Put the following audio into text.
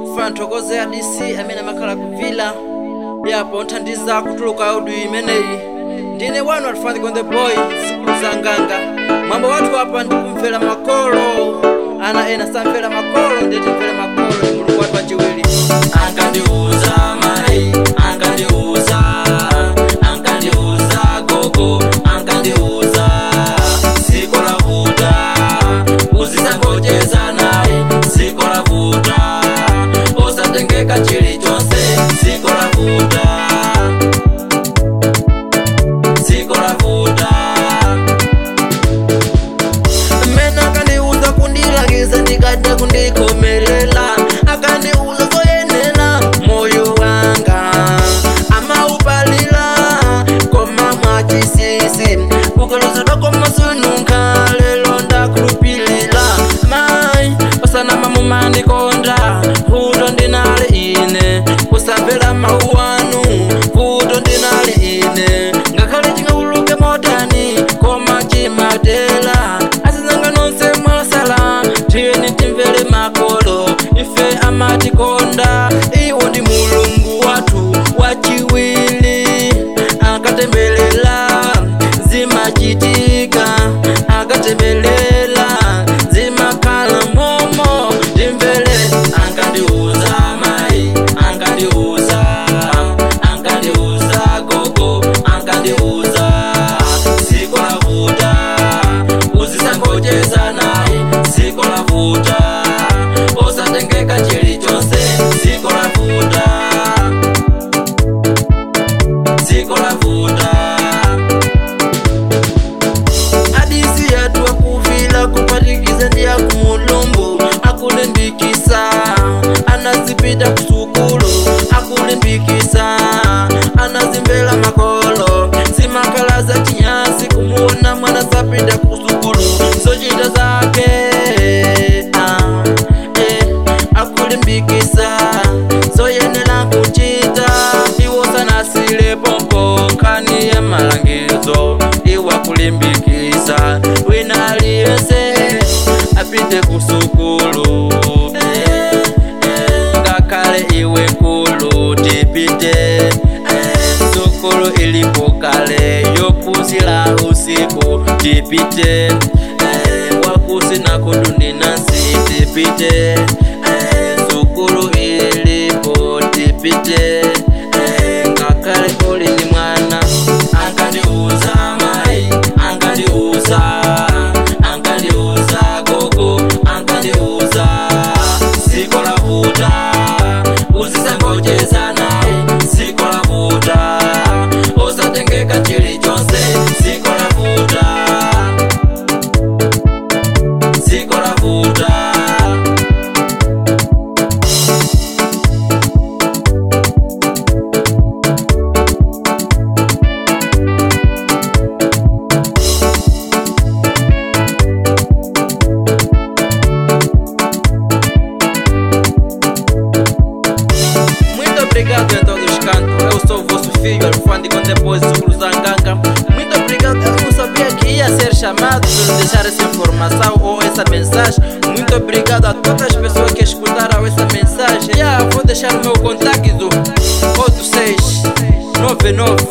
funa nthokoze ya dc amene amakhala kuvila yapo nthandiza kutuluka audio imeneyi ndine wanu alifandiko the boy sikulu za nganga mwambo wathu apa ndikumvera makolo ana ena samvera makolo nditimvera makolo ndi mulungu wathu wachiwiri ankandiuza mai ankandiuza ankandiuza gogo ankandiuza siko la vuta uzisangocheza naye siko la vuta usatengeka chilichonse siko la vuta siko la vuta mmene akandiuza kundilangiza ndikada kundikomerera akandiuza zoyenera moyo wanga amaupalira koma mwachisisi kukalozedwa komasununka lelo ndakulupilira mai pasanama mumandikonda vuto ndinali ine kusamvera mawu anu vuto ndinali ine ngakhale chingawuluke motani koma chimatela asizanga nonse mwasala tiyeni timvere makolo ife amatikonda iwo ndi mulungu wathu wachiwili akatembelela zimachitika akatembelela zimakhala momo timvere ankandiuza mai ankandiuza ankandiuza gogo ankandiuza siko la vuta uzisangocheza naye siko la vuta usatengeka chilichonse siko la vuta siko la vuta adisi yatu akuvila kupatikiza ndi akumulumbu akulimbikisa anazipita kusukulu akulimbikisa anazimvera makolo zimakhala za chinyasi kumuona mwana zapita kusukulu zochita zake ah, eh, akulimbikisa zoyenera kuchita iwo sanasile pompo nkhani ya malangizo iwa kulimbikisa wina aliyense apite kusukulu eh, eh, ngakhale iwe nkulu tipite eh, sukulu ilipo kale yophunzira usiku tipite eh, wakusi nakudundi nasi tipite eh, sukulu ilipo tipite eh, ngakhale uli ndi mwana ankandiuza mai ankandiuza ankandiuza gogo ankandiuza siko la vuta uzisangocheza naye siko la vuta usatengeka chilichonse siko la vuta siko la vuta Muito obrigado em todos os cantos. Eu sou o vosso filho, Alfandi com depois Zulu Zanganga. Muito obrigado. Eu não sabia que ia ser chamado por deixar essa informação ou essa mensagem. Muito obrigado a todas as pessoas que escutaram essa mensagem. Yeah, vou deixar o meu contato 86 99